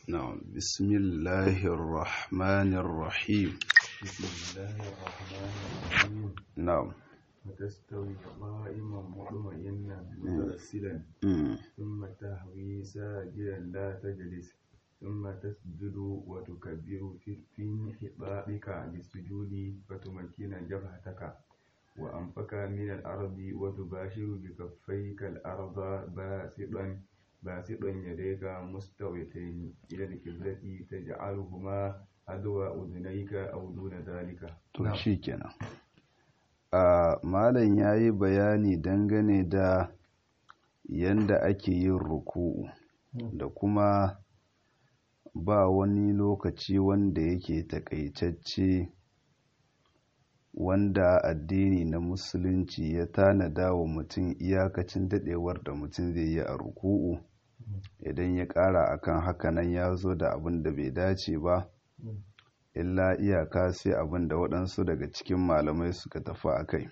نعم بسم الله الرحمن الرحيم بسم الله الرحمن الرحيم نعم وتستوي قائما مطمئنا مترسلا مم. ثم تهوي ساجدا لا تجلس ثم تسجد وتكبر في في انحطاطك للسجود فتمكن جبهتك وأنفك من الأرض وتباشر بكفيك الأرض باسطا باسطا يديك مستويتين إلى القبلة تجعلهما أدوى أذنيك أو دون ذلك to shi kenan a malam ya yi bayani dangane da yanda ake yin ruku'u da kuma ba wani lokaci wanda yake takaitacce wanda addini na musulunci ya tanada wa mutum iyakacin dadewar da mutum zai yi a ruku'u idan ya ƙara akan hakanan ya zo da abin da bai dace ba illa iyaka sai abin da waɗansu daga cikin malamai suka tafi a kai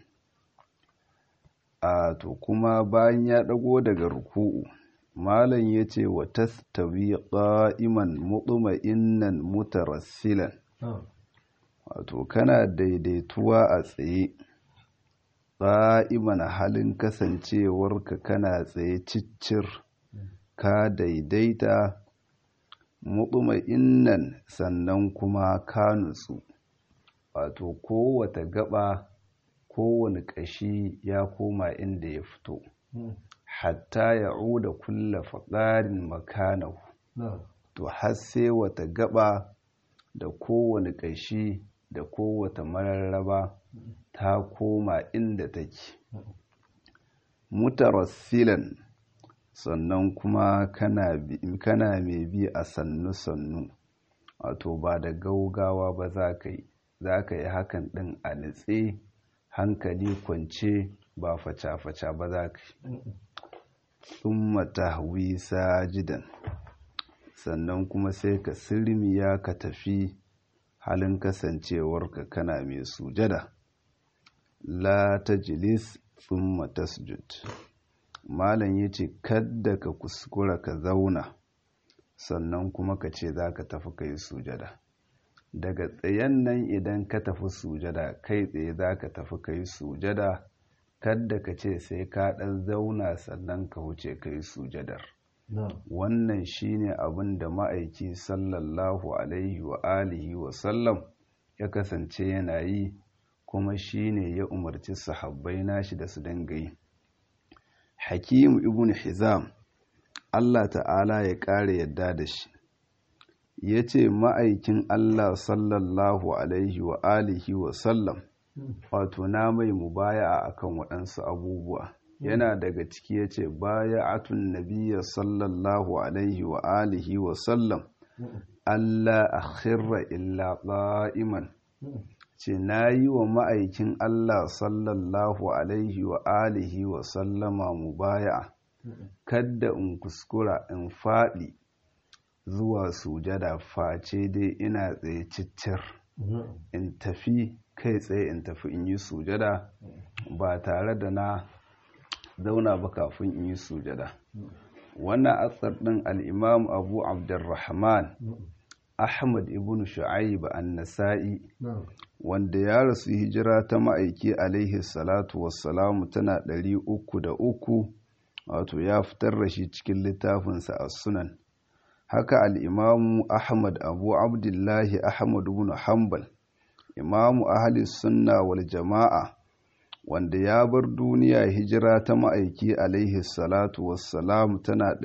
a to kuma bayan ya ɗago daga ruku'u malam ya ce wa tastawi ƙa'iman mutuma'innan mutarassilan wato kana daidaituwa a tsaye ƙa'iman halin kasancewarka kana tsaye ciccir ka daidaita mutuma'innan sannan kuma ka nutsu wato kowata gaba kowane ƙashi ya koma inda ya fito hatta ya uda kulla faɗarin makanahu to har sai wata gaba da kowane ƙashi da kowata mararraba ta koma inda take mutarassilan sannan kuma kana mai bi a sannu-sannu wato ba da gaugawa ba za ka yi za ka yi hakan ɗin a nitse hankali kwance ba faca-faca ba za ka yi tsumma tahwi sajidan sannan kuma sai ka sirmiya ka tafi halin kasancewarka kana mai sujada la tajlis tsumma tasjud malam ya ce kadda ka kuskura ka zauna sannan kuma ka ce za ka tafi ka yi sujada daga tsayen nan idan ka tafi sujada kai tsaye za ka tafi ka yi sujada kadda ka ce sai ka ɗan zauna sannan ka wuce ka yi sujadar wannan shine abin da ma'aiki sallallahu alaihi wa alihi wa sallam ya kasance yana yi kuma shine ya umarci sahabbai nashi da su dinga yi hakimu ibn hizam Allah ta'ala ya ƙara yadda da shi ya ce ma'aikin Allah sallallahu alaihi wa alihi wa sallam wato na mai mubaya akan waɗansu abubuwa yana daga ciki ya ce baya atun nabiya sallallahu alaihi wa alihi wa sallam Allah a khirra illa ƙa'iman ce na yi wa ma'aikin Allah sallallahu alaihi wa alihi wa sallama mubaya kadda in kuskura in faɗi zuwa sujada face dai ina tsaye ciccir in tafi kai tsaye in tafi in yi sujada ba tare da na zauna ba kafin in yi sujada wannan asar ɗin al'imam abu abdurrahman ahmad ibn shu'aib an-nasa'i wanda ya rasu hijira ta ma'aiki alaihi salatu wassalamu tana ɗari uku da uku wato ya fitar da shi cikin littafinsa a sunan haka al'imamu ahmad abu abdullahi ahmad ibn hanbal imamu ahli sunna wal jama'a wanda ya bar duniya hijira ta ma'aiki alaihi salatu wassalamu tana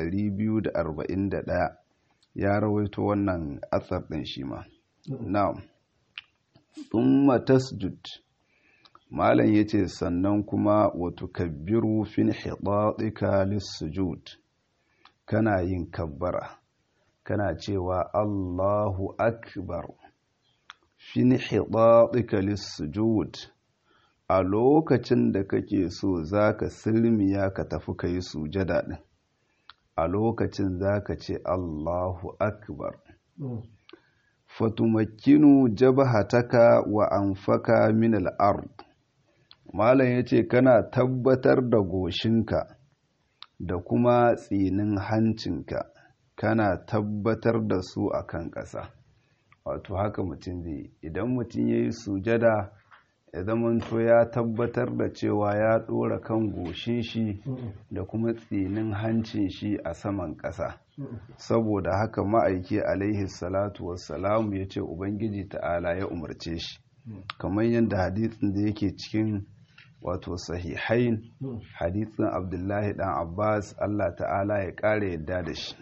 241 ya rawaito wannan atsar ɗin shi ma na'am thumma tasjud malam yace sannan kuma wa tukabbiru fin hidatika lis-sujud kana yin kabbara kana cewa Allahu akbar fin hidatika lis-sujud a lokacin da kake so zaka sirmiya ka tafi kai sujada din a lokacin zaka ce Allahu akbar fatumakkinu jabhataka wa anfaka min al-ard malam yace kana tabbatar da goshinka da kuma tsinin hancinka kana tabbatar da su a kan ƙasa wato haka mutum zai idan mutum ya yi sujada ya zamanto ya tabbatar da cewa ya ɗora kan goshin shi da kuma tsinin hancin shi a saman ƙasa saboda haka ma'aiki alaihi salatu wassalamu ya ce ubangiji ta'ala ya umarce shi kamar yadda hadisin da yake cikin wato sahihain hadisin abdullahi dan abbas allah ta'ala ya ƙara yadda da shi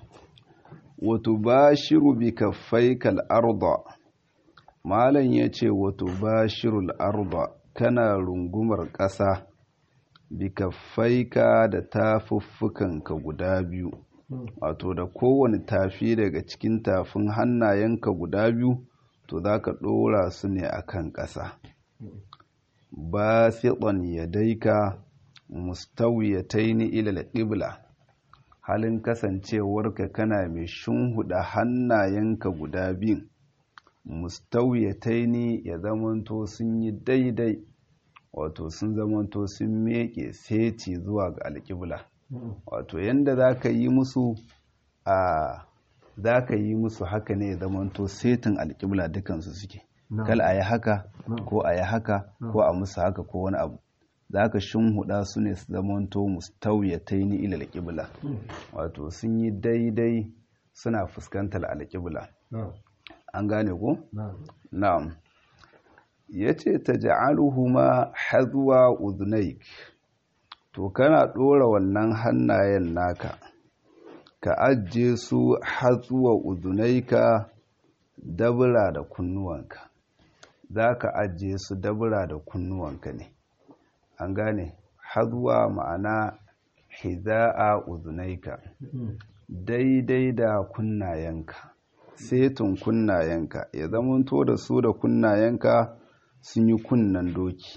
wato ba shiru bi kaffai arda malam ya ce wato ba shirul arda kana rungumar ƙasa bi kaffaika da tafuffukanka guda biyu wato da kowane tafi daga cikin tafin hannayenka guda biyu to za ka ɗora su ne a kan ƙasa ba siɗon ya daika mustawiyataini ilal ƙibla halin kasancewarka kana mai shunhuda hannayenka guda biyun mustawiyataini ya zamanto sun yi daidai wato sun zamanto sun meke seti zuwa ga alƙibla wato yanda za ka yi musu a za ka yi musu haka ne ya zamanto setin alƙibla dukansu suke kal a yi haka ko a yi haka ko a musu haka ko wani abu za ka shunhuda su ne su zamanto mustawiyataini ila alƙibla wato sun yi daidai suna fuskantar alƙibla an gane ko? na'am ya ce ta ja'aluhuma hazuwa uzunaik to kana ɗora wannan hannayen naka ka ajiye su hazuwa uzunaika dabura da kunnuwanka za ka ajiye su dabura da kunnuwanka ne an gane hazuwa ma'ana hiza'a uzunaika daidai da kunnayenka setin kunnayenka ya zamanto da su da kunnayenka sun yi kunnan doki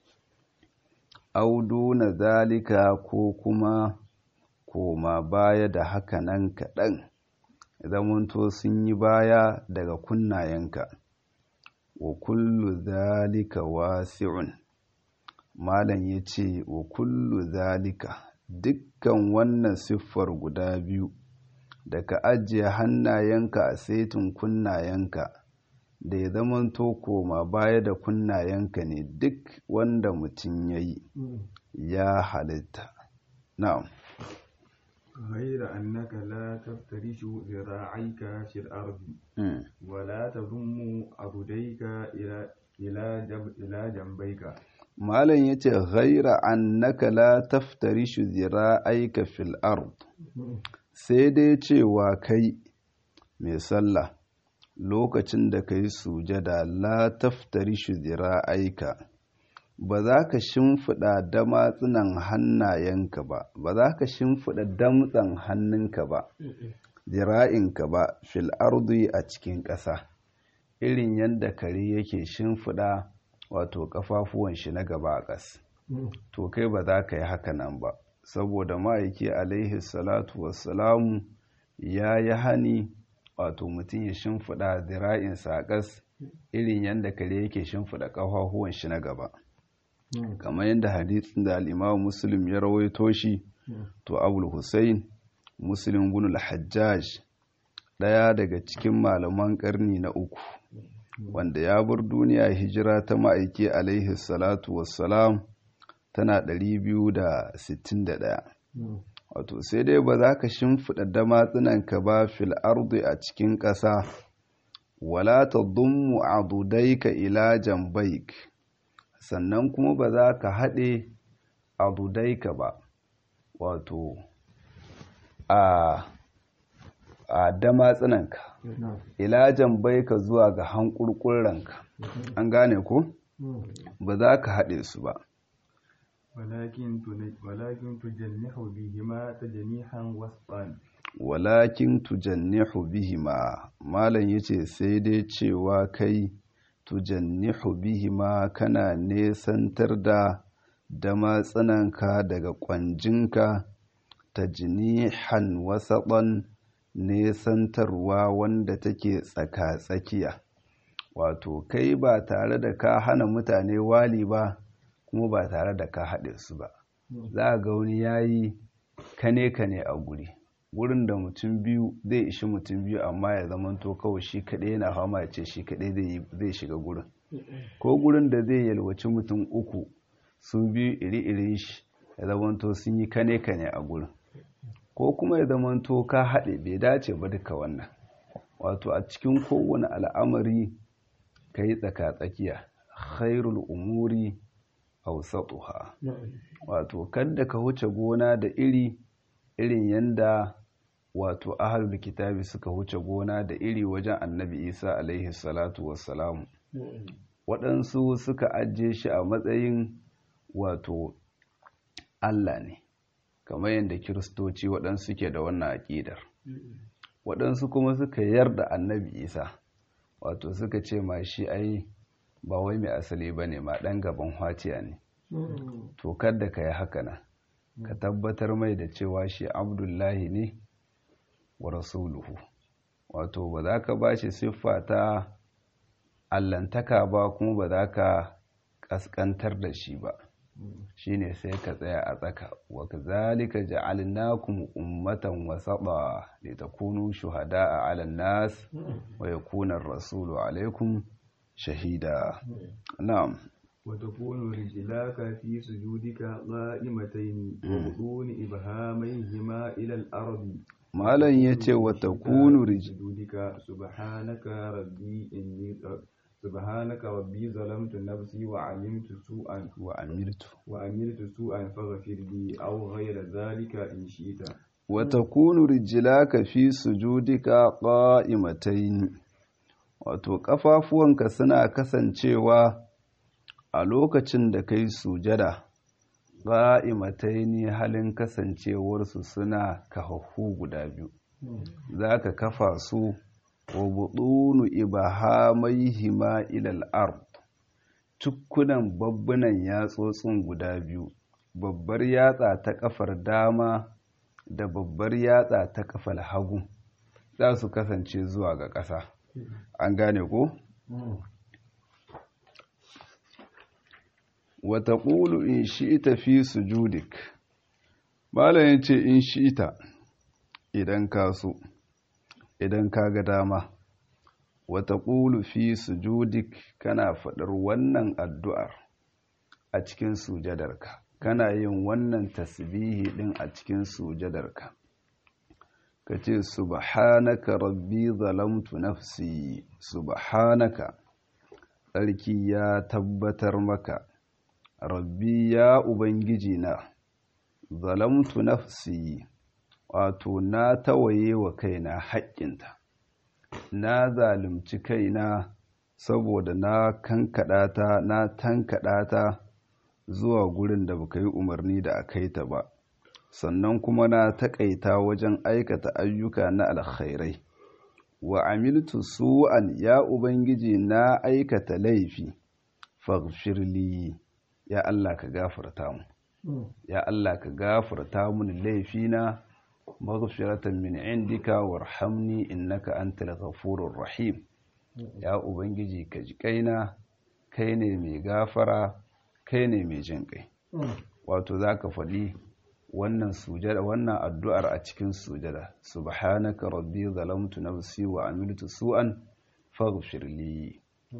audu na zalika ko kuma koma baya da haka nan kaɗan ya zamanto sun yi baya daga kunnayenka wa kullu zalika wasi'un malam ya ce wa kullu zalika dukkan wannan siffar guda biyu da ka ajiye hannayenka a saitin kunnayenka da ya zamanto koma baya da kunnayenka ne duk wanda mutum ya yi ya halitta na'am غير أنك لا تفترش ذراعيك في الأرض ولا تضم عضديك إلى إلى جنب إلى جنبيك malam yace ghaira annaka la taftarishu zira'aika fil ard sai dai cewa kai mai sallah lokacin da kai sujada la taftarishu zira'aika ba za ka shimfiɗa damatsunan hannayenka ba ba za ka shimfiɗa damtsan hannunka ba zira'inka ba fil ardi a cikin ƙasa irin yadda kare yake shimfiɗa wato kafafuwan shi na gaba a ƙas to kai ba za ka yi haka nan ba saboda ma'aiki alaihi salatu wassalamu ya yi hani wato mutum ya shimfiɗa zira'insa a ƙas irin yadda kare yake shimfiɗa kafafuwan shi na gaba kamar yadda hadisin da al'imamu muslim ya rawaito shi to abul hussein muslim bin al-hajjaj ɗaya daga cikin malaman ƙarni na uku wanda ya bar duniya hijira ta ma'aiki alaihi salatu wassalam tana 261 wato sai dai ba za ka shimfiɗa damatsunanka ba fil ardi a cikin ƙasa wala ta dummu adudaika ila jambaik sannan kuma ba za ka haɗe adudaika ba wato a a damatsunanka ilajan bai ka zuwa ga hankurkurranka an gane ko ba za ka haɗe su ba walakin tujannihu bihima tajnihan wasfan walakin tujannihu bihima malam yace sai dai cewa kai tujannihu bihima kana nesantar da damatsunanka daga kwanjinka tajnihan wasaɓan nesantarwa wanda take tsaka-tsakiya wato kai ba tare da ka hana mutane wali ba kuma ba tare da ka haɗe su ba za a ga wani yayi kane-kane a guri gurin da mutum biyu zai ishi mutum biyu amma ya zamanto kawai shi kaɗai yana fama ya ce shi kaɗai zai shiga gurin ko gurin da zai yalwaci mutum uku su biyu iri-irin shi ya zamanto sun yi kane-kane a gurin ko kuma ya zamanto ka haɗe bai dace ba duka wannan wato a cikin kowane al'amari ka yi tsaka-tsakiya khairul umuri hausatuha wato kadda ka huce gona da iri irin yanda wato ahalul kitabi suka huce gona da iri wajen annabi isa alaihi salatu wassalamu waɗansu suka ajiye shi a matsayin wato allah ne kamar yadda kiristoci waɗansu ke da wannan aƙidar waɗansu kuma suka yarda annabi isa wato suka ce ma shi ai ba wai mai asali ba ne ma ɗan gaban hwaciya ne to kadda ka yi haka na ka tabbatar mai da cewa shi abdullahi ne wa rasuluhu wato ba za ka ba shi siffa ta allantaka ba kuma ba za ka ƙasƙantar da shi ba shine sai ka tsaya a tsaka wa kazalika ja'alnakum ummatan wasata litakunu shuhada'a 'alan nas wa yakuna ar-rasulu 'alaykum shahida na'am وتكون رجلاك في سجودك قائمتين وبطون إبهاميهما إلى الأرض malam yace wa takunu رجلك سبحانك ربي إني سبحانك ربي ظلمت نفسي وعلمت سوءا wa amirtu وعملت سوءا فاغفر لي أو غير ذلك إن شئت wa takunu rijlaka fi sujudika qa'imatayn wato kafafuwanka suna kasancewa a lokacin da kai sujada qa'imatayn halin kasancewarsu suna kahahhu guda biyu zaka kafa su wa budunu ibahamaihima ila al-ard tukkunan babbunan yatsotsin guda biyu babbar yatsa ta kafar dama da babbar yatsa ta kafal hagu za su kasance zuwa ga ƙasa an gane ko? wata ƙulu in shi'ita fi sujudik malayin ce in shi'ita idan ka so idan ka ga dama wata ƙulu fi sujudik kana faɗar wannan addu'ar a cikin sujadarka kana yin wannan tasbihi din a cikin sujadarka ka ce subhanaka rabbi zalamtu nafsi subhanaka tsarki ya tabbatar maka rabbi ya ubangiji na zalamtu nafsi wato na tawaye wa kaina haƙƙinta na zalunci kaina saboda na kankaɗa ta na tankaɗa ta zuwa gurin da baka yi umarni da a kai ta ba sannan kuma na taƙaita wajen aikata ayyuka na alkhairai wa amiltu su'an ya ubangiji na aikata laifi faghfirli ya Allah ka gafarta mu ya Allah ka gafarta mun laifina maghfiratan min indika warhamni innaka antal ghafurur rahim ya ubangiji ka ji kaina kai ne mai gafara kai ne mai jin kai wato za ka faɗi wannan sujada wannan addu'ar a cikin sujada subhanaka rabbi zalamtu nafsi wa amiltu su'an faghfir li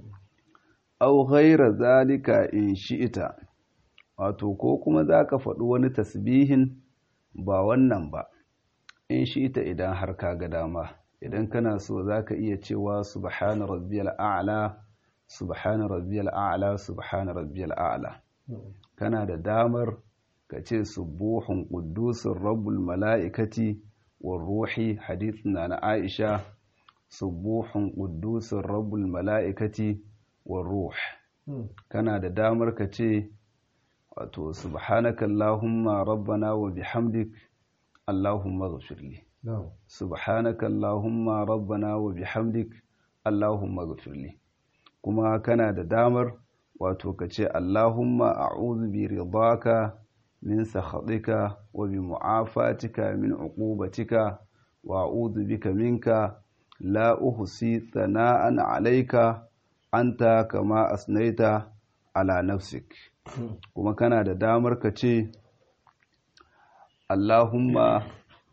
aw ghayra zalika in shi'ita wato ko kuma za ka faɗi wani tasbihin ba wannan ba in shi'ita idan har ka ga dama idan kana so za ka iya cewa subhana rabbiyal a'la subhana rabbiyal a'la subhana rabbiyal a'la kana da damar ka ce subuhun qudusur rabbul mala'ikati war ruhi hadithin na Aisha subuhun qudusur rabbul mala'ikati war ruh kana da damar ka ce wato subhanaka allahumma rabbana wa bihamdik allahumma ghfirli subhanaka allahumma rabbana wa bihamdik allahumma ghfirli kuma kana da damar wato ka ce Allahumma a'udhu bi ridaka min sakhatika wa bi mu'afatika min uqubatika wa a'udhu bika minka la uhsi thana'an 'alayka anta kama asnaita ala nafsik kuma kana da damar ka ce Allahumma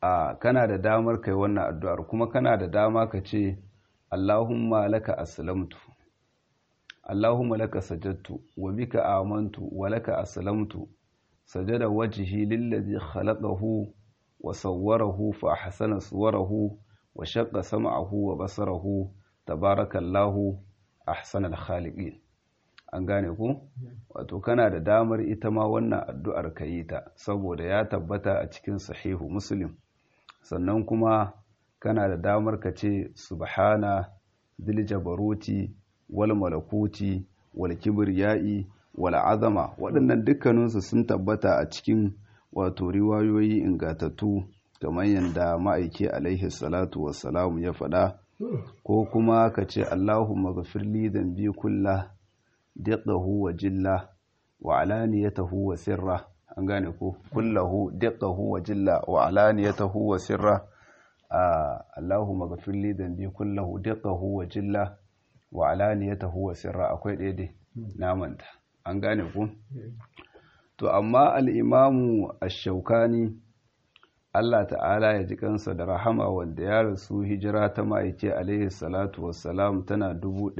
a kana da damar kai wannan addu'ar kuma kana da dama ka ce Allahumma laka aslamtu Allahumma laka sajadtu wa bika amantu wa laka aslamtu sajada wajhi lillazi khalaqahu wa sawwarahu fa ahsana suwarahu wa shaqqa sam'ahu wa basarahu tabarakallahu ahsanal khaliqin an gane ku wato kana da damar ita ma wannan addu'ar ka yi ta saboda ya tabbata a cikin sahihu muslim sannan kuma kana da damar ka ce subhana dil jabaruti wal malakuti wal kibriyai wal azama waɗannan dukkaninsu sun tabbata a cikin wato riwayoyi ingatattu kamar yadda ma'aiki alaihi salatu wassalamu ya faɗa ko kuma ka ce allahumma ghafirli dhanbi kullah diqqahu wa jilla wa alaniyatahu wa sirra an gane ko kullahu diqqahu wa jilla wa alaniyatahu wa sirra Allahumma ghafir li dhanbi kullahu diqqahu wa jilla wa alaniyatahu wa sirra akwai ɗaya dai namanta an gane ku to amma al-imamu ash-shawkani Allah ta'ala ya ji kansa da rahama wanda ya rasu hijira ta ma'aike alaihi salatu wassalam tana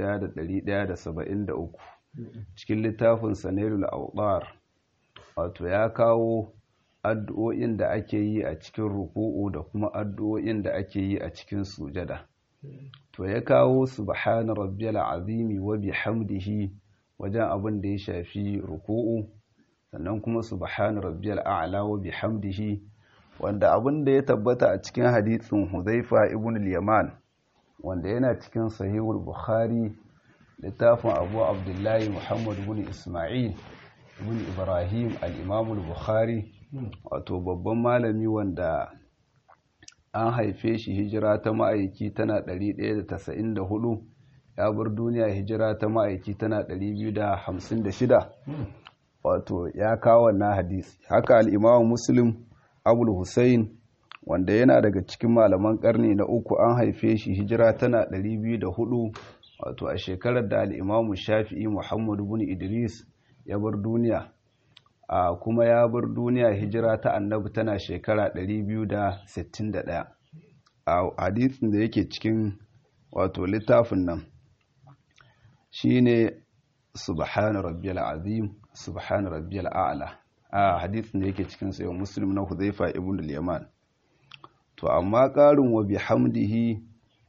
1173 cikin littafin sanarul autar wato ya kawo addu'o'in da ake yi a cikin ruku'u da kuma addu'o'in da ake yi a cikin sujada to ya kawo subhana rabbiyal azimi wa bihamdihi wajen abin da ya shafi ruku'u sannan kuma subhana rabbiyal a'la wa bihamdihi wanda abin da ya tabbata a cikin hadisin Huzaifa ibn al-Yaman wanda yana cikin sahihul Bukhari littafin Abu Abdullahi Muhammad ibn Isma'il ibn Ibrahim al-Imam al-Bukhari wato babban malami wanda an haife shi hijira ta ma'aiki tana 194 ya bar duniya hijira ta ma'aiki tana 256 wato ya kawo wannan hadisi haka al-Imam Muslim abul hussein wanda yana daga cikin malaman karni na uku an haife shi hijira tana 204 wato a shekarar da al'imamu shafi'i muhammadu bin idris ya bar duniya a kuma ya bar duniya hijira ta annabi tana shekara 261 a hadisin da yake cikin wato littafin nan shine subhana rabbiyal azim subhana rabbiyal a'la a hadisin da yake cikin sayo muslim na huzaifa ibn al-yaman to amma ƙarin wa bihamdihi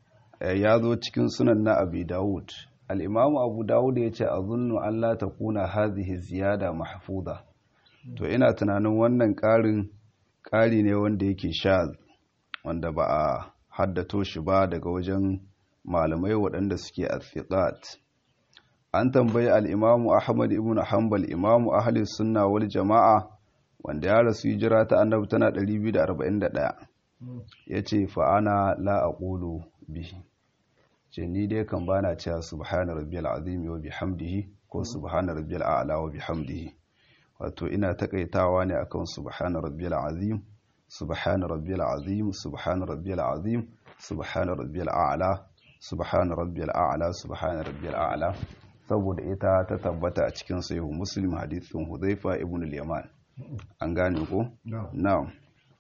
ya zo cikin sunan na abi dawud al-imam abu dawud ya ce azunnu an la takuna hadhihi ziyada mahfuza to ina tunanin wannan ƙarin ƙari ne wanda yake sha wanda ba a haddato shi ba daga wajen malamai waɗanda suke athiqat an tambayi al'imamu Ahmad ibn Hanbal imamu ahli sunna wal jama'a wanda ya rasu hijira ta annabi tana 241 ya ce fa'ana la a ƙulu bihi ce ni dai kan bana cewa subhana rabbiyal azim wa bihamdihi ko subhana rabbiyal a'la wa bihamdihi wato ina takaitawa ne akan subhana rabbiyal azim subhana rabbiyal azim subhana rabbiyal azim subhana rabbiyal a'la subhana rabbiyal a'la subhana rabbiyal a'la saboda ita ta tabbata a cikin sahihu muslim hadithin hudhaifa ibn al-yaman an gane ko na'am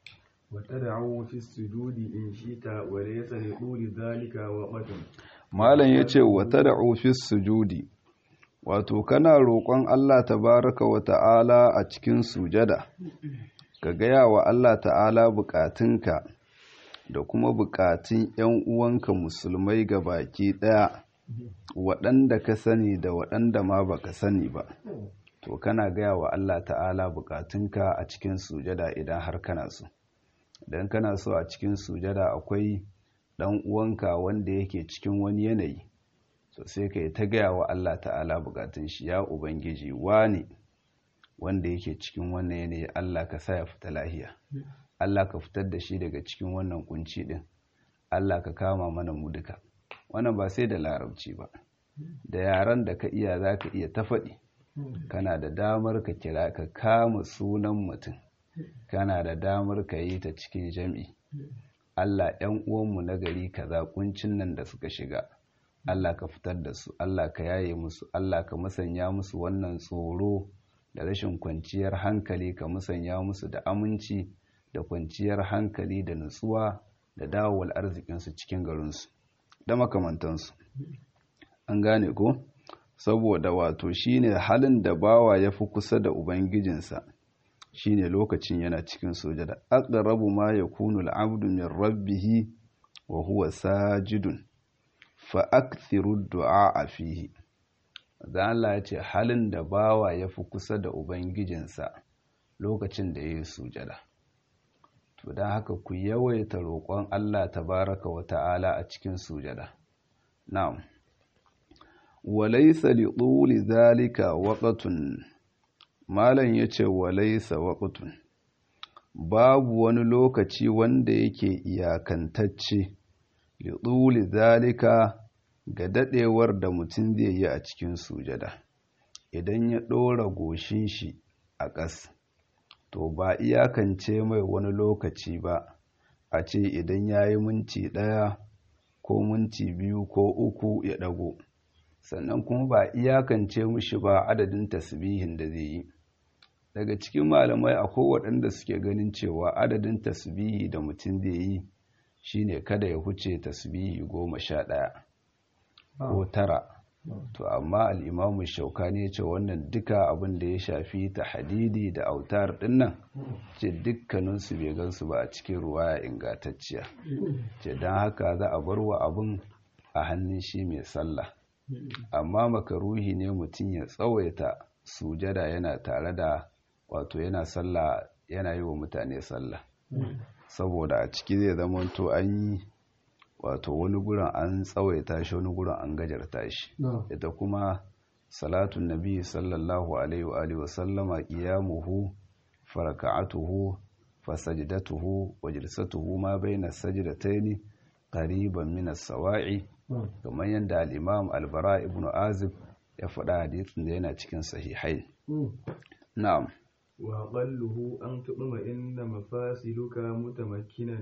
وتدعو في السجود إن شئت وليس لطول ذلك وقت malam yace wa tad'u fi sujudi wato kana roƙon Allah tabaraka wa ta'ala a cikin sujada ka gaya wa Allah ta'ala bukatunka da kuma bukatun 'yan uwanka musulmai ga baki ɗaya waɗanda ka sani da waɗanda ma baka sani ba to kana gaya wa Allah ta'ala bukatunka a cikin sujada idan har kana so idan kana so a cikin sujada akwai ɗan uwanka wanda yake cikin wani yanayi to sai ka yi ta gaya wa Allah ta'ala bukatun shi ya ubangiji wani wanda yake cikin wannan yanayi Allah ka sa ya fita lahiya Allah ka fitar da shi daga cikin wannan kunci din Allah ka kama mana mu duka wannan ba sai da larabci ba da yaran da ka iya za ka iya ta faɗi kana da damar ka kira ka kama sunan mutum kana da damar ka yi ta cikin jam'i Allah ‘yan uwanmu na gari kaza kuncin nan da suka shiga Allah ka fitar da su Allah ka yaye musu Allah ka musanya musu wannan tsoro da rashin kwanciyar hankali ka musanya musu da aminci da kwanciyar hankali da nutsuwa da dawowar arzikinsu cikin garinsu da makamantansu an gane ko saboda wato shine halin da bawa ya fi kusa da ubangijinsa shine lokacin yana cikin sujada aqrabu ma yakunu al-'abdu min rabbih wa huwa sajidun fa akthiru ad-du'a fihi dan Allah ya ce halin da bawa ya fi kusa da ubangijinsa lokacin da yayi sujada to dan haka ku yawaita roƙon Allah tabaraka wa ta'ala a cikin sujada na'am walaysa li tuli dhalika waqtun malam yace walaysa waqtun babu wani lokaci wanda yake iyakantacce li tuli dhalika ga dadewar da mutum zai yi a cikin sujada idan ya dora goshin shi a ƙas to ba iyakance mai wani lokaci ba a ce idan ya yi minti ɗaya ko minti biyu ko uku ya ɗago sannan kuma ba iyakance mushi ba adadin tasbihin da zai yi daga cikin malamai akwai waɗanda suke ganin cewa adadin tasbihi da mutum zai yi shine kada ya huce tasbihi goma sha ɗaya ko tara to amma al'imamu shaukani ya ce wannan duka abin da ya shafi ta hadidi da autar dinnan ce dukkaninsu bai gansu ba a cikin ruwaya ingantacciya ce don haka za a bar wa abin a hannun shi mai sallah amma makaruhi ne mutum ya tsawaita sujada yana tare da wato yana sallah yana yi wa mutane sallah saboda a ciki zai zama to an yi wato wani gurin an tsawaita shi wani gurin an gajarta shi ita kuma salatun nabi sallallahu alaihi wa alihi wasallama qiyamuhu faraka'atuhu fasajdatuhu wa jalsatuhu ma baina sajdataini qariban min as-sawa'i kamar yadda al-imam al-bara ibn azib ya faɗa hadisin da yana cikin sahihai na'am wa qalluhu an tudma inna mafasiluka mutamakkinan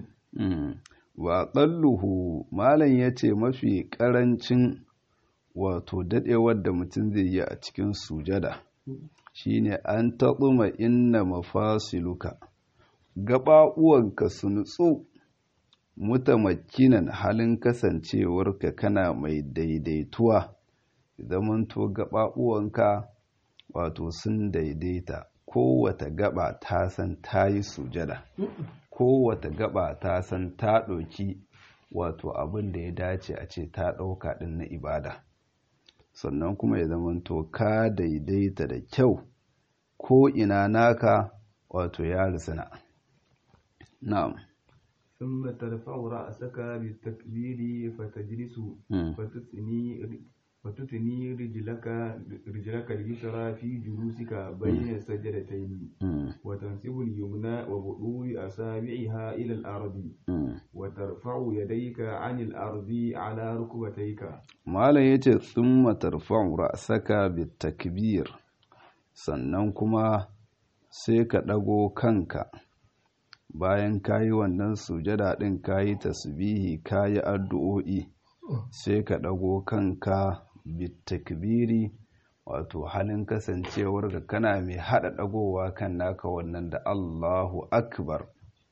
wa ƙalluhu malam ya ce mafi ƙarancin wato daɗewar da mutum zai yi a cikin sujada shine an taɓuma inna mafasiluka gaɓaɓuwanka su nutsu mutamakinan halin kasancewarka kana mai daidaituwa zamanto gaɓaɓuwanka wato sun daidaita kowata gaba ta san ta yi sujada kowata gaba ta san ta ɗauki wato abin da ya dace a ce ta ɗauka ɗin na ibada sannan kuma ya zamanto ka daidaita da kyau ko ina naka wato ya risana na'am ثم ترفع رأسك بالتكبير فتجلس فتثني فتثني رجلك رجلك اليسرى في جلوسك بين السجدتين وتنسب اليمنى وبطول أصابعها إلى الأرض وترفع يديك عن الأرض على ركبتيك ما لا يتي ثم ترفع رأسك بالتكبير sannan kuma sai ka ɗago kanka bayan ka yi wannan sujada ɗin ka yi tasbihi ka yi addu'o'i sai ka ɗago kanka bitakbiri wato halin kasancewar da kana mai haɗa ɗagowa kan naka wannan da Allahu akbar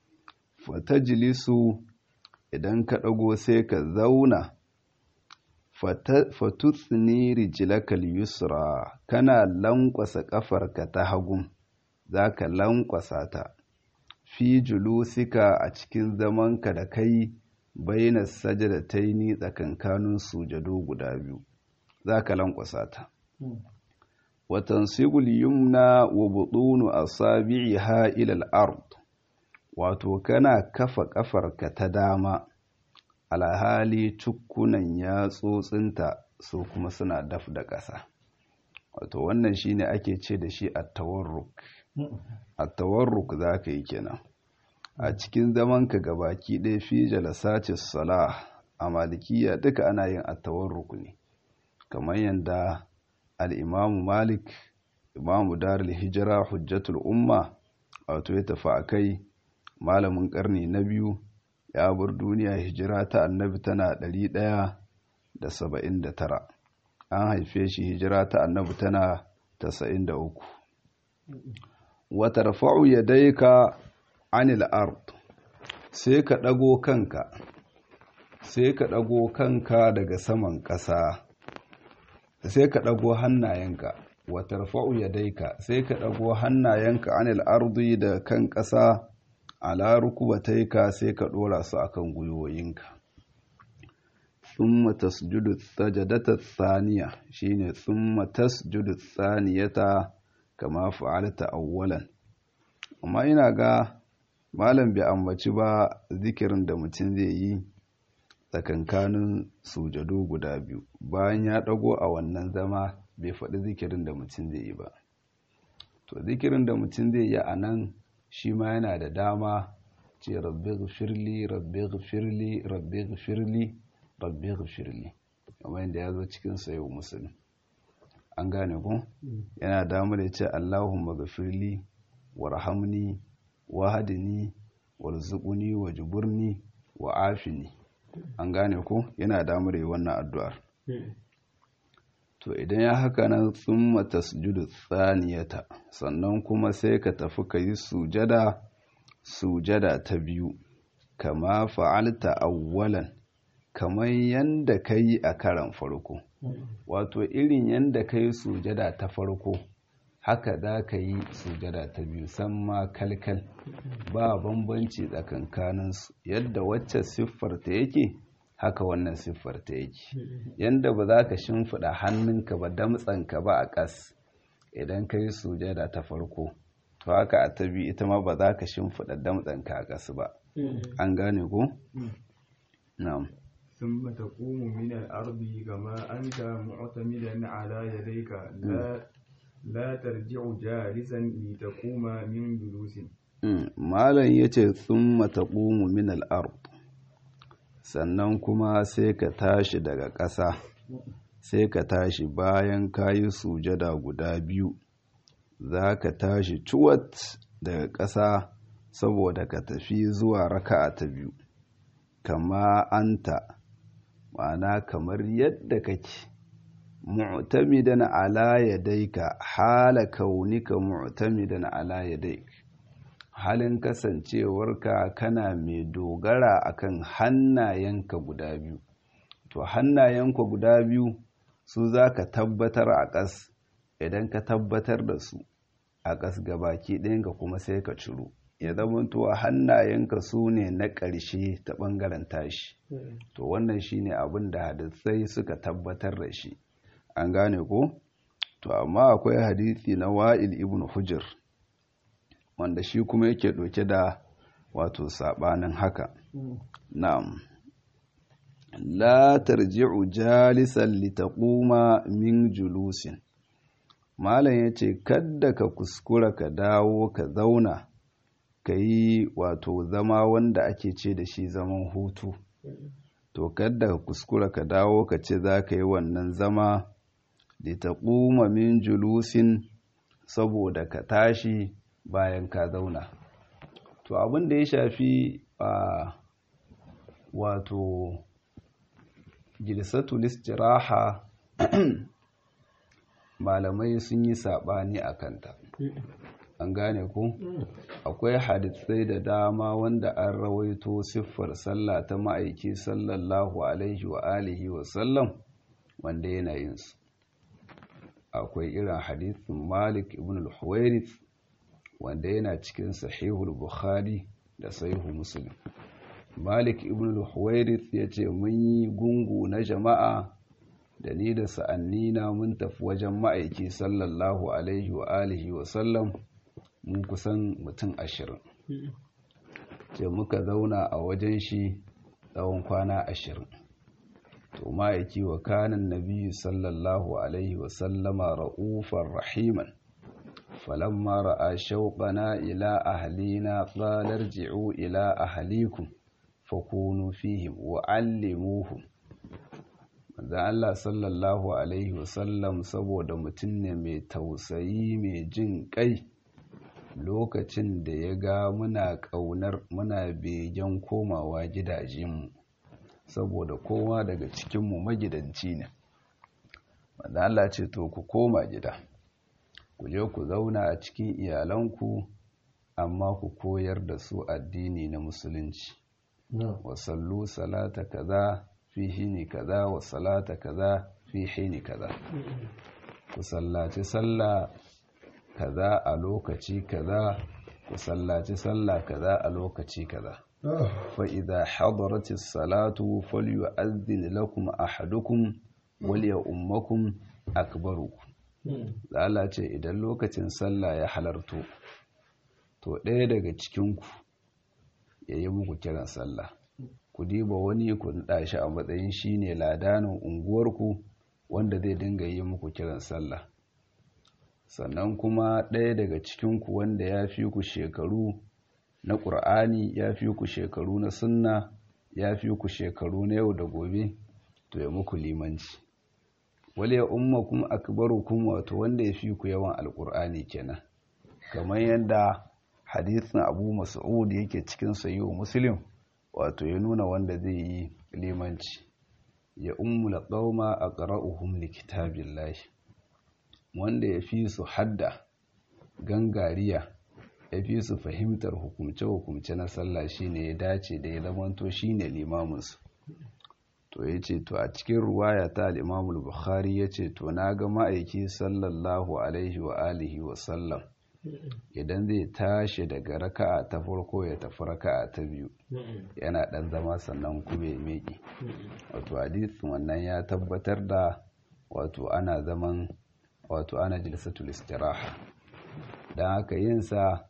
fatajlisu idan ka ɗago sai ka zauna fatutsini rijilakal yusra kana lankwasa ƙafarka ta hagun za ka lankwasa ta fi julusika a cikin zamanka da kai bayyana sajadataini tsakankanin sujado guda biyu za ka lankwasa ta watan sigul yumna wa butunu asabi'iha ila al-ard wato kana kafa kafarka ta dama alhali cukkunan yatsotsinta su kuma suna daf da ƙasa wato wannan shine ake ce da shi at-tawarruk at-tawarruk zaka yi kenan a cikin zamanka gabaki ɗaya fi jalasatis salah a malikiya duka ana yin at-tawarruk ne kamar yadda al'imamu malik imamu darul hijira hujjatul umma wato ya tafi a kai malamin ƙarni na biyu ya bar duniya hijira ta annabi tana ɗari ɗaya da saba'in da tara an haife shi hijira ta annabi tana tasa'in da uku wata rafa'u ya daika anil ard sai ka ɗago kanka sai ka ɗago kanka daga saman ƙasa sai ka ɗago hannayenka watar fa'u ya daika sai ka ɗago hannayenka anil ardi da kan ƙasa ala rukubataika sai ka ɗora su akan gwiwoyinka thumma tasjudu sajadata thaniya shine thumma tasjudu thaniyata kama fa'alta awwalan amma ina ga malam bai ambaci ba zikirin da mutum zai yi tsakankanin sujadu guda biyu bayan ya ɗago a wannan zama bai faɗi zikirin da mutum zai yi ba to zikirin da mutum zai yi a nan shi ma yana da dama ce rabbi gfirli rabbi gfirli rabbi gfirli rabbi gfirli kamar yadda ya zo cikin sayo musulun an gane ku yana damar ya ce allahumma gfirli warhamni wahadini warzuquni wajburni wa afini an gane ko yana damar yi wannan addu'ar to idan ya haka nan tsumma tasjudu tsaniyata sannan kuma sai ka tafi ka yi sujada sujada ta biyu kama fa'alta awwalan kamar yanda ka yi a karan farko wato irin yanda ka yi sujada ta farko haka za ka yi sujada ta biyu san ma kalkal ba bambanci tsakankaninsu yadda wacce siffarta yake haka wannan siffarta yake yadda ba za ka shimfiɗa hannunka ba damtsanka ba a ƙas idan ka yi sujada ta farko to haka a ta biyu ita ma ba za ka shimfiɗa damtsanka a ƙas ba an gane ko? na'am ثم تقوم من الأرض كما أنت معتمدا على يديك لا لا ترجع جالسا لتقوم من جلوس malam yace thumma taqumu min al-ard sannan kuma sai ka tashi daga ƙasa sai ka tashi bayan kayi sujada guda biyu za ka tashi cuwat daga ƙasa saboda ka tafi zuwa raka'a ta biyu kama anta ma'ana kamar yadda kake mu'tamidan ala yadayka hala kaunika mu'tamidan ala yadayk halin kasancewarka kana mai dogara akan hannayenka guda biyu to hannayenka guda biyu su za ka tabbatar a ƙas idan ka tabbatar da su a ƙas gabaki ɗayanka kuma sai ka ciro ya zamantowa hannayenka su ne na ƙarshe ta ɓangaren tashi to wannan shine abin da hadisai suka tabbatar da shi an gane ko to amma akwai hadisi na wa'il ibn hujr wanda shi kuma yake ɗauke da wato saɓanin haka na'am la tarji'u jalisan litaquma min julusin malam yace kadda ka kuskura ka dawo ka zauna ka yi wato zama wanda ake ce da shi zaman hutu to kadda ka kuskura ka dawo ka ce za ka yi wannan zama litaquma min julusin saboda ka tashi bayan ka zauna to abin da ya shafi a wato jilsatul istiraha malamai sun yi saɓani a kanta an gane ku akwai hadisai da dama wanda an rawaito siffar sallah ta ma'aiki sallallahu alaihi wa alihi wa sallam wanda yana yin su akwai irin hadisin malik ibn al-huwairith wanda yana cikin sahihul bukhari da sahihu muslim malik ibn al-huwairith ya ce mun yi gungu na jama'a da ni da sa'annina mun tafi wajen ma'aiki sallallahu alaihi wa alihi wa sallam mun kusan mutum ashirin ce muka zauna a wajen shi tsawon kwana ashirin to ma'aiki wa kanan nabi sallallahu alaihi wa sallama ra'ufar rahiman فلما رأى شوقنا إلى أهلنا قال ارجعوا إلى أهليكم فكونوا فيهم وعلموهم da Allah sallallahu Alaihi wasallam saboda mutum ne mai tausayi mai jin kai lokacin da ya ga muna ƙaunar muna begen komawa gidajenmu saboda kowa daga cikinmu magidanci ne da Allah ce to ku koma gida ku je ku zauna a cikin iyalanku amma ku koyar da su addini na musulunci wa sallu salata kaza fi hini kaza wa salata kaza fi hini kaza ku sallaci sallah kaza a lokaci kaza ku sallaci sallah kaza a lokaci kaza fa idza hadaratis salatu falyu'adhdhin lakum ahadukum wal ya'ummakum akbarukum Allah ce idan lokacin sallah ya halarto to ɗaya daga cikinku ya yi muku kiran sallah ku diba wani ku naɗa shi a matsayin shi ne ladanin unguwarku wanda zai dinga yi muku kiran sallah sannan kuma ɗaya daga cikinku wanda ya fi ku shekaru na ƙur'ani ya fi ku shekaru na sunna ya fi ku shekaru na yau da gobe to ya muku limanci wale ya ummakum akbarukum wato wanda ya fi ku yawan alƙur'ani kenan kamar yadda hadisin abu mas'ud yake cikin sayo muslim wato ya nuna wanda zai yi limanci ya ummula qauma aqra'uhum likitabillahi wanda ya fi su hadda gangariya ya fi su fahimtar hukumce-hukumce na sallah shine ya dace da ya zamanto shine limaminsu to ya ce to a cikin ruwaya ta al'imamul bukhari ya ce to na ga ma'aiki sallallahu alaihi wa alihi wa sallam idan zai tashi daga raka'a ta farko ya tafi raka'a ta biyu yana ɗan zama sannan kuma ya meki wato hadisin wannan ya tabbatar da wato ana zaman wato ana jilsatul istiraha don haka yin sa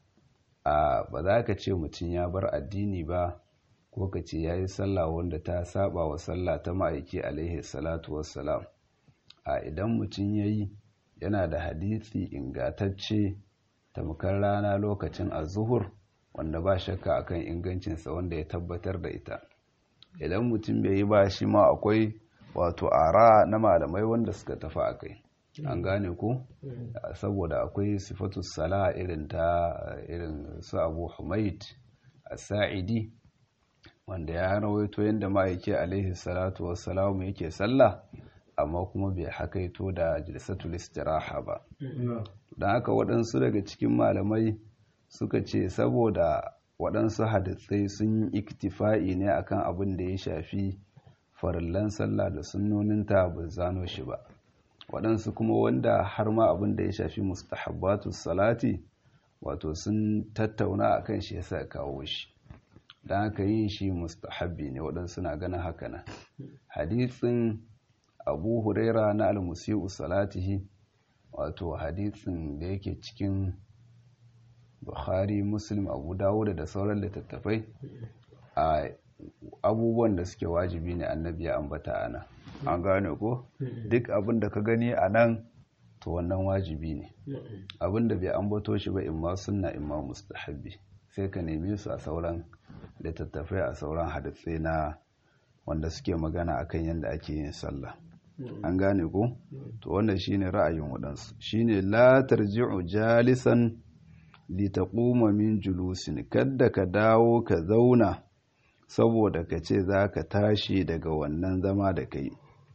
a ba za ka ce mutum ya bar addini ba ko ka ce ya yi sallah wanda ta saba wa sallah ta ma'aiki alaihi salatu wassalam a idan mutum ya yi yana da hadisi ingatacce tamkar rana lokacin azuhur wanda ba shakka akan ingancinsa wanda ya tabbatar da ita idan mutum bai yi ba shi ma akwai wato ara na malamai wanda suka tafi a kai an gane ko saboda akwai sifatu sala irin ta irin su abu humaid a sa'idi wanda ya rawaito yadda ma'aiki alaihi salatu wassalamu yake sallah amma kuma bai hakaito da jilsatul istiraha ba don haka waɗansu daga cikin malamai suka ce saboda waɗansu hadisai sun yi iktifa'i ne akan abin da ya shafi farillan sallah da sunnoninta ba zano shi ba waɗansu kuma wanda har ma abin da ya shafi mustahabbatu salati wato sun tattauna akan shi yasa kawo shi don haka yin shi mustahabbi ne waɗansu na ganin haka nan hadisin abu huraira na almusi'u salatihi wato hadisin da yake cikin bukhari muslim abu dawuda da sauran littattafai a abubuwan da suke wajibi ne annabi ya ambata ana an gane ko duk abin da ka gani a nan to wannan wajibi ne abin da bai ambato shi ba imma sunna imma mustahabbi sai ka neme su a sauran littattafai a sauran hadisai na wanda suke magana akan yadda ake yin sallah an gane ko to wannan shine ra'ayin waɗansu shine la tarji'u jalisan li taquma min julusin kadda ka dawo ka zauna saboda ka ce za ka tashi daga wannan zama da kai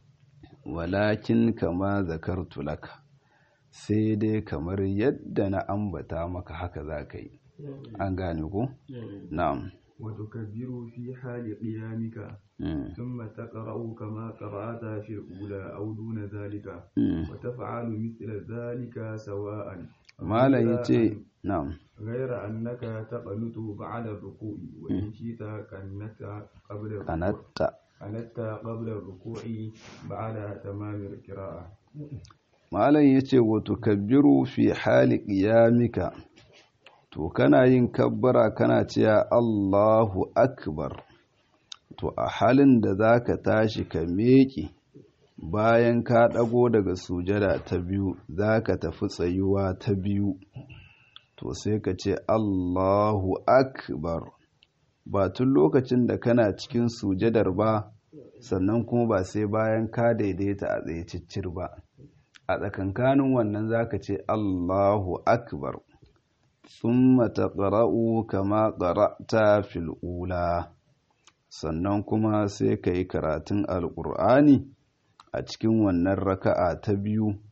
walakin kama zakartu laka sai dai kamar yadda na ambata maka haka za ka yi an gane ko na'am وتكبر في حال قيامك ثم تقرأ كما قرأت في الأولى أو دون ذلك وتفعل مثل ذلك سواء ما لا يتي نعم غير أنك تقنت بعد الركوع وإن شئت كنت قبل كنت كنت قبل الركوع بعد تمام القراءة malam ya ce wato kabbiru fi hali ƙiyamika to kana yin kabbara kana cewa Allahu akbar to a halin da za ka tashi ka meƙe bayan ka ɗago daga sujada ta biyu za ka tafi tsayuwa ta biyu to sai ka ce Allahu akbar ba tun lokacin da kana cikin sujadar ba sannan kuma ba sai bayan ka daidaita a tsaye ciccir ba a tsakankanin wannan za ka ce Allahu akbar ثم تقرأ كما قرأت في الأولى sannan kuma sai ka yi karatun alƙur'ani a cikin wannan raka'a ta biyu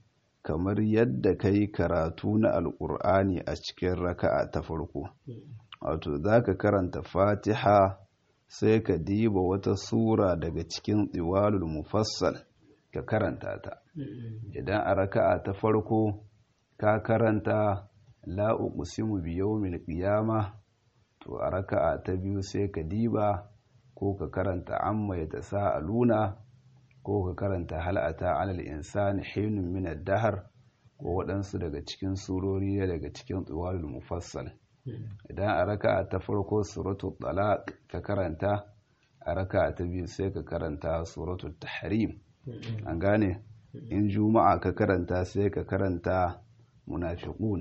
kamar yadda ka yi karatu na alƙur'ani a cikin raka'a ta farko wato za ka karanta fatiha sai ka diba wata sura daga cikin tsiwalul mufassal ka karanta ta idan a raka'a ta farko ka karanta la uqsimu bi yawmil qiyama to a raka'a ta biyu sai ka diba ko ka karanta amma yatasaaluna ko ka karanta hal ata alal insani hinun min ad-dahr ko waɗansu daga cikin surori daga cikin tsiwalul mufassal idan a raka'a ta farko suratul talaq ka karanta a raka'a ta biyu sai ka karanta suratul tahrim an gane in juma'a ka karanta sai ka karanta munafiqun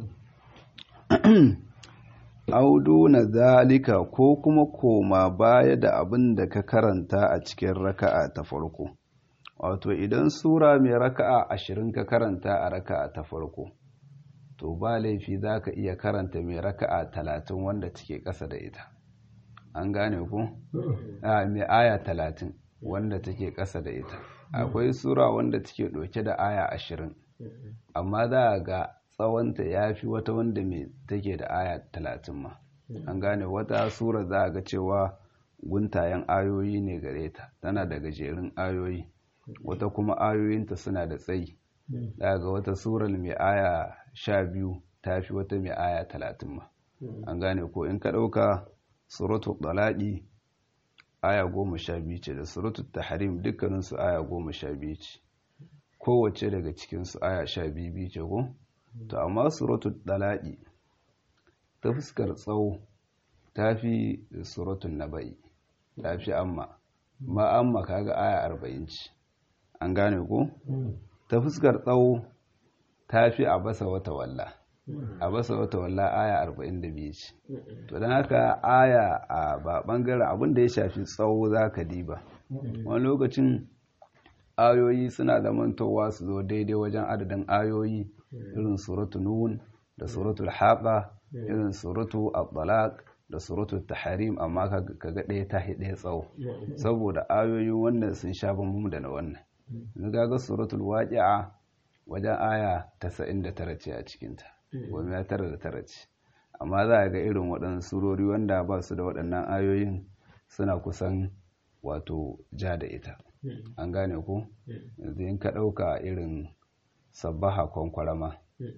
audu na zalika ko kuma koma baya da abin da ka karanta a cikin raka'a ta farko wato idan sura mai raka'a ashirin ka karanta a raka'a ta farko to ba laifi za ka iya karanta mai raka'a talatin wanda take ƙasa da ita an gane ku? mai aya talatin wanda take ƙasa da ita akwai sura wanda take ɗauke da aya ashirin amma za a ga tsawonta ya fi wata wanda mai take da aya talatin ma an gane wata sura za a ga cewa guntayen ayoyi ne gare ta tana da gajerun ayoyi wata kuma ayoyinta suna da tsayi za ga wata surar mai aya sha biyu ta fi wata mai aya talatin ma an gane ko in ka ɗauka suratu ɗalaƙi aya goma sha biyu ce da suratu tahrim dukkaninsu aya goma sha biyu ce kowace daga cikinsu aya sha biyu biyu ce ko to amma suratu ɗalaƙi ta fuskar tsawo ta fi suratun naba'i ta fi amma ma amma kaga aya arba'in ce an gane ko ta fuskar tsawo ta fi a basa wata walla a basa wata walla aya arba'in da biyu ce to don haka aya a ba bangaren abin da ya shafi tsawo za ka diba wani lokacin ayoyi suna zamantowa su zo daidai wajen adadin ayoyi irin suratu nun da suratul haqa irin suratu at-talaq da suratu tahrim amma kaga ɗaya ta ɗaya tsawo saboda ayoyi wannan sun sha bambam da na wannan in ga suratul waqi'a wajen aya 99 ce a cikinta goma ya tara da tara ce amma za a ga irin waɗannan surori wanda ba su da waɗannan ayoyin suna kusan wato ja da ita an gane ku yanzu in ka ɗauka irin sabbaha kwankwarama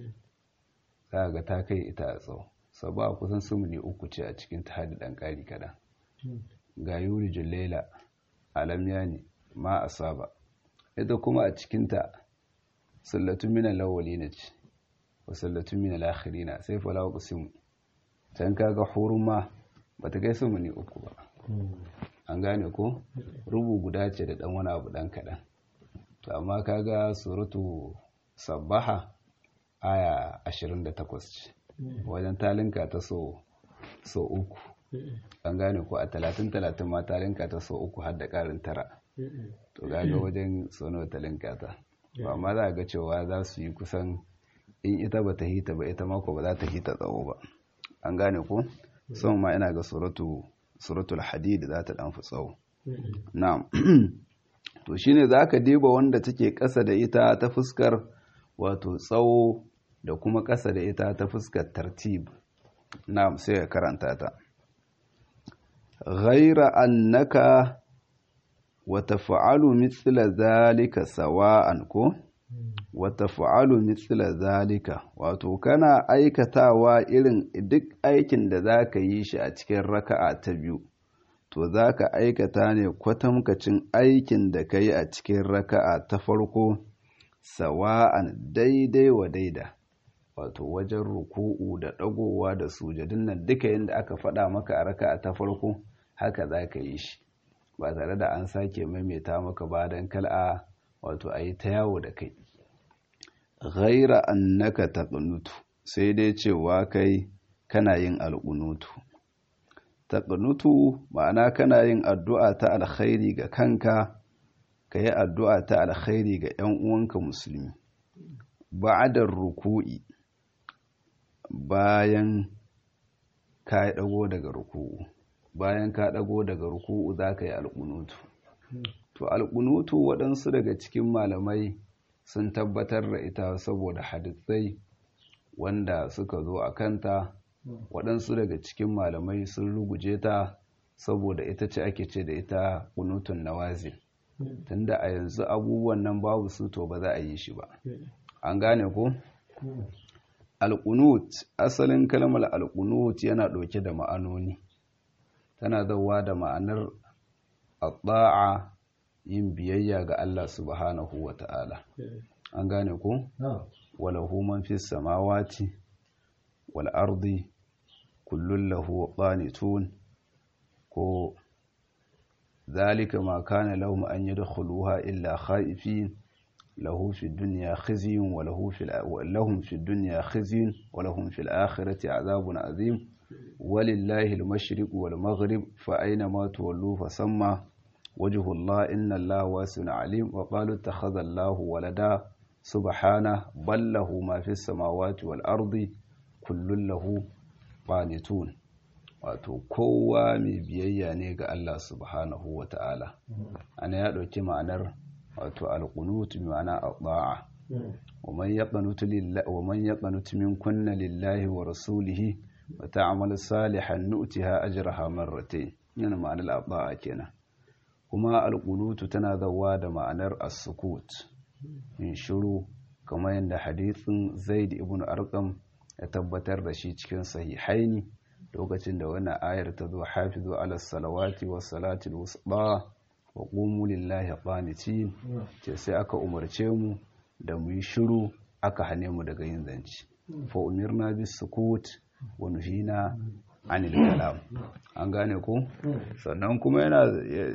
za ga ta kai ita a tsawo sabbaha kusan sumuni uku ce a cikin ta hadi ɗan ƙari kaɗan ga yuri julela alam yani ma asaba ita kuma a cikinta sallatun minan lawali na ce wa sallatun minan lakhirina sai fa lawa kusimu can kaga huruma ba ta kai sumuni uku ba an gane ko rubu guda ce da ɗan wani abu ɗan kaɗan to amma kaga suratu sabbaha aya 28 ce wajen talinka ta so so uku an gane ko a talatin talatin ma talinka ta so uku har da ƙarin tara to gaga wajen sono talinka ta ba amma za ga cewa za su yi kusan in ita ba ta hita ba ita mako ba za ta hita tsawo ba an gane ko son ma ina ga suratu suratul hadid za ta dan fi tsawo na'am to shine zaka diba wanda take ƙasa da ita ta fuskar wato tsawo da kuma ƙasa da ita ta fuskar tartib na'am sai ka karanta ta ghaira annaka wa taf'alu mithla zalika sawa'an ko wa taf'alu mithla zalika wato kana aikatawa irin duk aikin da zaka yi shi a cikin raka'a ta biyu to zaka aikata ne kwatamkacin aikin da kai a cikin raka'a ta farko sawa'an daidai wa daida wato wajen ruku'u da dagowa da sujadin nan duka yadda aka faɗa maka a raka'a ta farko haka zaka yi shi ba tare da an sake maimaita maka ba don kal'a wato a yi ta yawo da kai ghaira annaka taqnutu sai dai cewa kai kana yin alƙunutu taqnutu ma'ana kana yin addu'a ta alkhairi ga kanka ka yi addu'a ta alkhairi ga ‘yan uwanka musulmi ba'adar ruku'i bayan ka ɗago daga ruku'u bayan ka ɗago daga ruku'u za ka yi alƙunutu to alƙunutu waɗansu daga cikin malamai sun tabbatar da ita saboda hadisai wanda suka zo a kanta waɗansu daga cikin malamai sun ruguje ta saboda ita ce ake ce da ita kunutun nawazil tunda a yanzu abubuwan nan babu su to ba za a yi shi ba an gane ko alƙunut asalin kalmar alƙunut yana ɗauke da ma'anoni tana zauwa da ma'anar atsa'a yin biyayya ga Allah subhanahu wa ta'ala an gane ko walahu man fi samawati wal ardi kullun lahu qanitun ko zalika ma kana lahum an yadkhuluha illa khaifin له في الدنيا خزي وله في لهم في الدنيا خزي ولهم في الآخرة عذاب عظيم ولله المشرق والمغرب فأينما تولوا فسمى وجه الله إن الله واسع عليم وقالوا اتخذ الله ولدا سبحانه بل له ما في السماوات والأرض كل له قانتون wato kowa mai biyayya ne ga Allah subhanahu wa ta'ala ana ya ɗauki ma'anar wato alƙunut ma'ana a ومن يقنت لله ومن يقنت منكن لله ورسوله وتعمل صالحا نؤتها اجرها مرتين yana ma'anar abba'a kenan kuma alƙunutu tana zawa da ma'anar as-sukut in shiru kamar yadda hadithin zaid ibn arqam ya tabbatar da shi cikin sahihaini lokacin da wannan ayar ta zo hafizu ala salawati was salati al-wusta wa qumu lillahi qanitin ce sai aka umarce mu da mu yi shiru aka hane mu daga yin zanci fa umirna bis sukut wa nuhina anil kalam an gane ko sannan kuma yana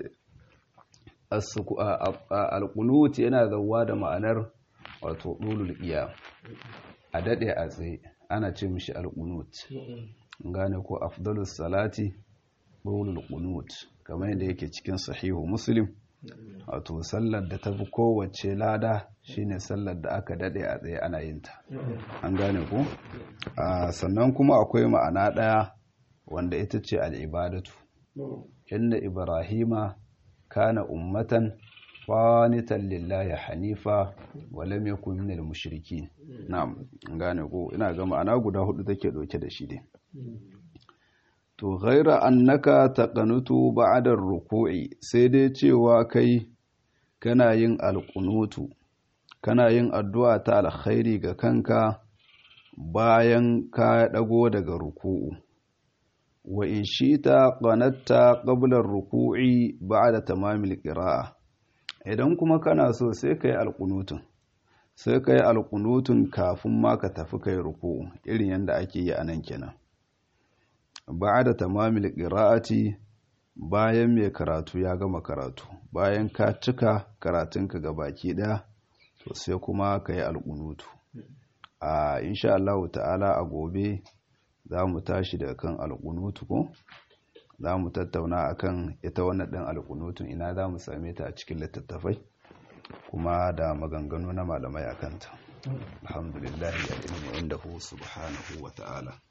al-qunut yana zawwa da ma'anar wato dulul qiyam a dade a tsaye ana ce mishi al-qunut gane ko afdalus salati dulul qunut kamar yadda yake cikin sahihu muslim wato sallar da ta fi kowace lada shine sallar da aka dade a tsaye ana yin ta an gane ku sannan kuma akwai ma'ana ɗaya wanda ita ce al'ibadatu inna ibrahima kana ummatan qanitan lillahi hanifa wa lam yakun minal mushrikin na'am an gane ku ina ga ma'ana guda hudu take dauke da shi dai to ghaira annaka taqanutu ba'da ruku'i sai dai cewa kai kana yin alqunutu kana yin addu'a ta alkhairi ga kanka bayan ka dago daga ruku'u wa in shita qanatta qabla ruku'i ba'da tamamil qira'a idan kuma kana so sai kai alqunutun sai kai alqunutun kafin ma ka tafi kai ruku'u irin yanda ake yi anan kenan ba'da tamamil qira'ati bayan mai karatu ya gama karatu bayan ka cika karatunka ga baki daya to sai kuma ka yi alƙunutu a insha Allah ta'ala a gobe za mu tashi daga kan alƙunutu ko za mu tattauna akan ita wannan ɗin alƙunutun ina za mu same ta a cikin littattafai kuma da maganganu na malamai a kanta alhamdulillah ya ilmi inda subhanahu wa ta'ala